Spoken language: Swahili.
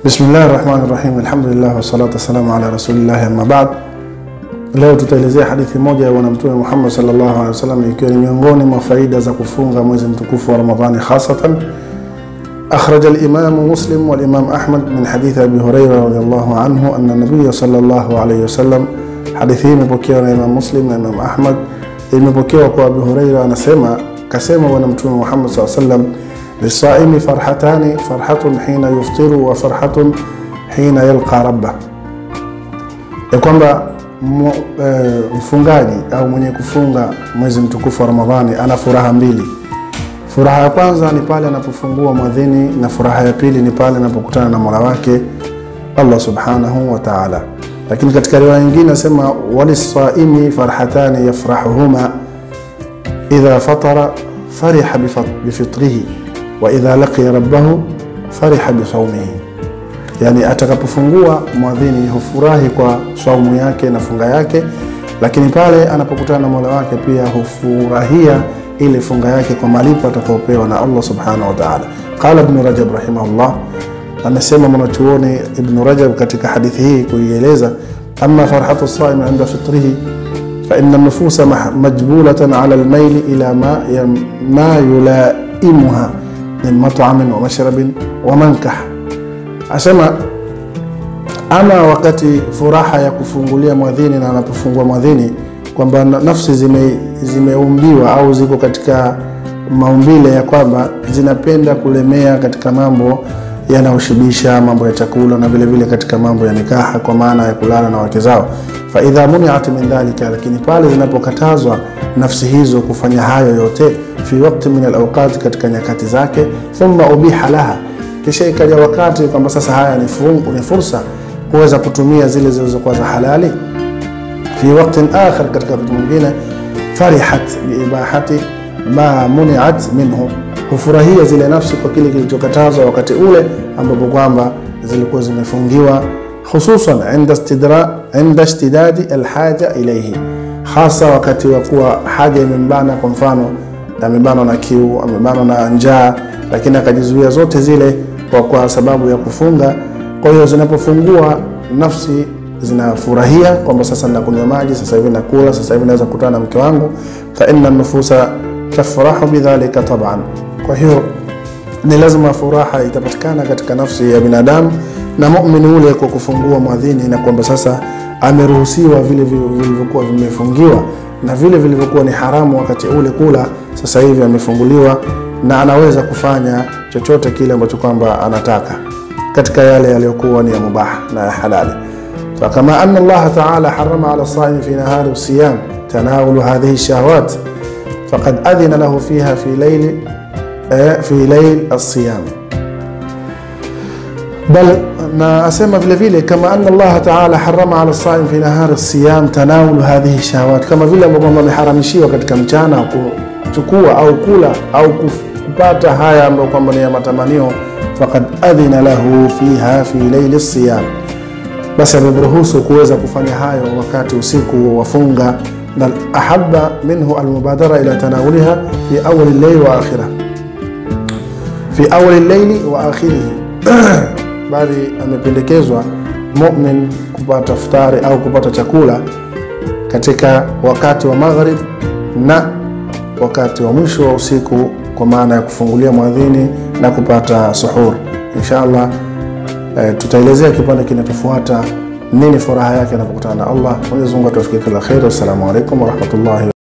Bismillahi rahmani rahim, alhamdulillah wassalatu wassalamu ala rasulillahi amma ba'd. Leo tutaelezea hadithi moja ya Bwana Mtume Muhammad sallallahu alaihi wasallam, ikiwa ni miongoni mwa faida za kufunga mwezi mtukufu wa Ramadhani hasatan. Akhraja al-Imam Muslim wal Imam Ahmad min hadithi Abi Huraira radhiyallahu anhu anna Nabiyya sallallahu alaihi wasallam. Hadithi hii imepokewa na Imam Muslim na Imam Ahmad, imepokewa kwa Abi Huraira anasema, kasema Bwana Mtume Muhammad sallallahu alaihi wasallam lisaimi farhatani farhatun hina yuftiru wa farhatun hina yalqa rabba, ya kwamba e, mfungaji au mwenye kufunga mwezi mtukufu wa Ramadhani ana furaha mbili. Furaha ya kwanza ni pale anapofungua mwadhini, na furaha ya pili ni pale anapokutana na mola wake Allah subhanahu wa ta'ala. Lakini katika riwaya nyingine nasema walisaimi farhatani yafrahuhuma idha fatara fariha bifitrihi wa idha laqiya rabbahu fariha bisaumihi, yani atakapofungua mwadhini hufurahi kwa saumu yake na funga yake, lakini pale anapokutana na mola wake pia hufurahia ile funga yake kwa malipo atakayopewa na Allah subhanahu wa ta'ala. Qala Ibn Rajab rahimahullah, anasema mwanachuoni Ibn Rajab katika hadithi hii kuieleza, amma farhatu saim inda fitrihi fa inna nufusa majbulatan ala almaili ila ma, ma yulaimuha min mat'amin wa mashrabin wa mankah. Asema ama wakati furaha ya kufungulia mwadhini na anapofungua mwadhini, kwamba nafsi zime, zimeumbiwa au ziko katika maumbile ya kwamba zinapenda kulemea katika mambo yanayoshibisha, mambo ya chakula na vile vile katika mambo ya nikaha, kwa maana ya kulala na wake zao. Fa idha muniat min dhalika, lakini pale zinapokatazwa nafsi hizo kufanya hayo yote fi wakti min alawqati, katika nyakati zake, thumma ubiha laha, kisha ikaja wakati kwamba sasa haya ni, fungu, ni fursa kuweza kutumia zile zilizokuwa za halali. Fi waktin akhar, katika wakati mwingine, farihat biibahati ma muniat minhu, hufurahia zile nafsi kwa kile kilichokatazwa wakati ule ambapo kwamba zilikuwa zimefungiwa, hususan inda ishtidadi alhaja ilaihi, hasa wakati wa kuwa haja imembana, kwa mfano amebanwa na kiu, amebanwa na njaa, lakini akajizuia zote zile kwa, kwa sababu ya kufunga. Kwa hiyo zinapofungua nafsi zinafurahia kwamba sasa nakunywa maji, sasa hivi nakula, sasa hivi naweza kukutana na mke wangu. Fa inna nufusa tafrahu bidhalika taban, kwa hiyo ni lazima furaha itapatikana katika nafsi ya binadamu na muumini ule kwa kufungua mwadhini, na kwamba sasa ameruhusiwa vile vilivyokuwa vimefungiwa na vile vilivyokuwa ni haramu wakati ule kula, sasa hivi amefunguliwa na anaweza kufanya chochote kile ambacho kwamba anataka katika yale yaliyokuwa ni ya mubah na ya halali. Fakama anna Allah ta'ala harama ala saimi fi nahari siyam tanawulu hadhihi shahawat faqad adhina lahu fiha fi layli fi layl as-siyam bal na asema vile vile kama anna Allah ta'ala harama ala saim fi nahari siyam tanawulu hadhihi shahawat, kama vile ambavyo kwamba ameharamishiwa katika mchana kuchukua au kula au kupata haya ambayo kwamba ni ya matamanio. Faqad adhina lahu fiha fi layli siyam, basi amemruhusu kuweza kufanya hayo wakati usiku wafunga. Bal ahabba minhu almubadara ila tanawuliha fi awwal al-layl wa akhirah fi awwal al-layl wa akhirih bali amependekezwa mumin kupata futari au kupata chakula katika wakati wa maghrib na wakati wa mwisho wa usiku, kwa maana ya kufungulia mwadhini na kupata suhur. Insha Allah eh, tutaelezea kipande kinachofuata nini furaha yake anapokutana na Allah. Mwenyezi Mungu atufikie kila kheri. Assalamu alaikum warahmatullahi